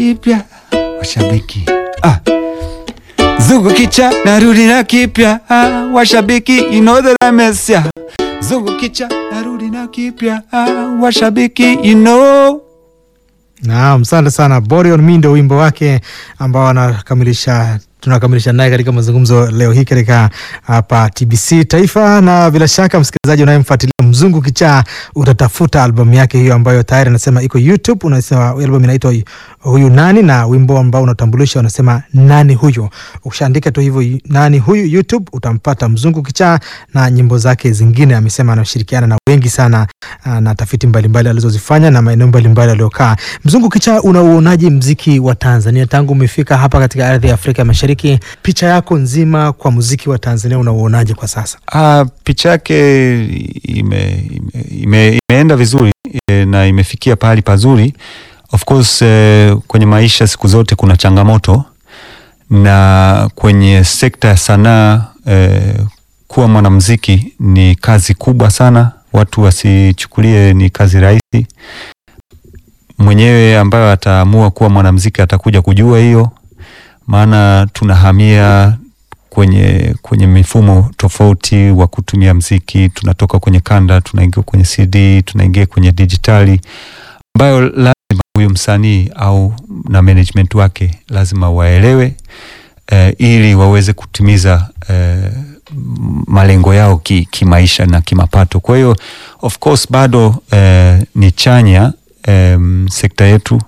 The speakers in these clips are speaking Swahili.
kipya washabiki ah. Zungu kicha narudi na kipya ah, washabiki you know that I miss ya. Zungu kicha narudi na kipya ah, washabiki you know Naam, asante sana Borion Mi ndio wimbo wake ambao anakamilisha tunakamilisha naye katika mazungumzo leo hii katika hapa TBC Taifa, na bila shaka msikilizaji unayemfuatilia Mzungu Kichaa utatafuta albamu yake hiyo ambayo tayari anasema iko YouTube. Unasema albamu inaitwa huyu nani, na wimbo ambao unatambulisha unasema nani huyu. Ukishaandika tu hivyo nani huyu YouTube utampata Mzungu Kichaa na nyimbo zake zingine. Amesema anashirikiana na wengi sana ah, na tafiti mbalimbali alizozifanya na maeneo mbalimbali aliokaa. Mzungu Kichaa, unauonaje mziki wa Tanzania tangu umefika hapa katika ardhi ya Afrika Mashariki? Picha yako nzima kwa muziki wa Tanzania unauonaje kwa sasa? Ah, picha yake ime, ime, ime, imeenda vizuri e, na imefikia pahali pazuri. Of course e, kwenye maisha siku zote kuna changamoto, na kwenye sekta ya sanaa e, kuwa mwanamuziki ni kazi kubwa sana. Watu wasichukulie ni kazi rahisi. Mwenyewe ambayo ataamua kuwa mwanamuziki atakuja kujua hiyo, maana tunahamia kwenye kwenye mifumo tofauti wa kutumia mziki. Tunatoka kwenye kanda tunaingia kwenye CD, tunaingia kwenye dijitali, ambayo lazima huyu msanii au na management wake lazima waelewe eh, ili waweze kutimiza eh, malengo yao kimaisha ki na kimapato. Kwa hiyo of course bado eh, ni chanya eh, sekta yetu,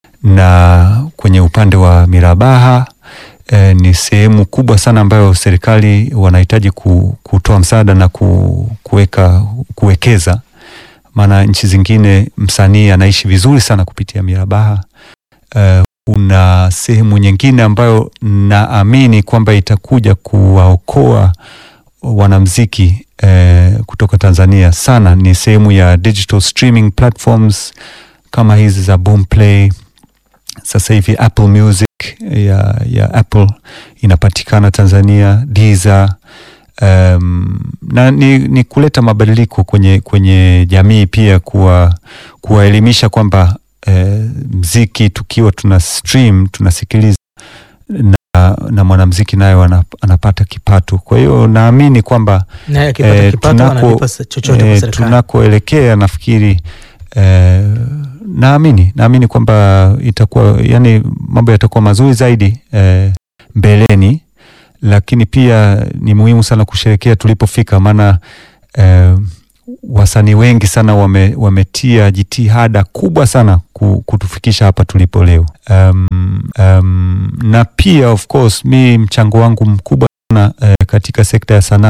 na kwenye upande wa mirabaha E, ni sehemu kubwa sana ambayo serikali wanahitaji kutoa msaada na kuweka kuwekeza, maana nchi zingine msanii anaishi vizuri sana kupitia mirabaha. E, kuna sehemu nyingine ambayo naamini kwamba itakuja kuwaokoa wanamziki e, kutoka Tanzania sana, ni sehemu ya digital streaming platforms kama hizi za Boomplay. Sasa hivi Apple Music ya, ya Apple inapatikana Tanzania, Deezer. Um, na ni, ni kuleta mabadiliko kwenye, kwenye jamii pia kuwa kuwaelimisha kwamba eh, mziki tukiwa tuna stream tunasikiliza na, na mwanamziki naye anapata kipato. Kwa hiyo naamini kwamba eh, tunako eh, tunakoelekea nafikiri eh, naamini naamini kwamba itakuwa yani mambo yatakuwa mazuri zaidi eh, mbeleni, lakini pia ni muhimu sana kusherekea tulipofika, maana eh, wasanii wengi sana wame, wametia jitihada kubwa sana kutufikisha hapa tulipo leo. Um, um, na pia of course mi mchango wangu mkubwa sana eh, katika sekta ya sanaa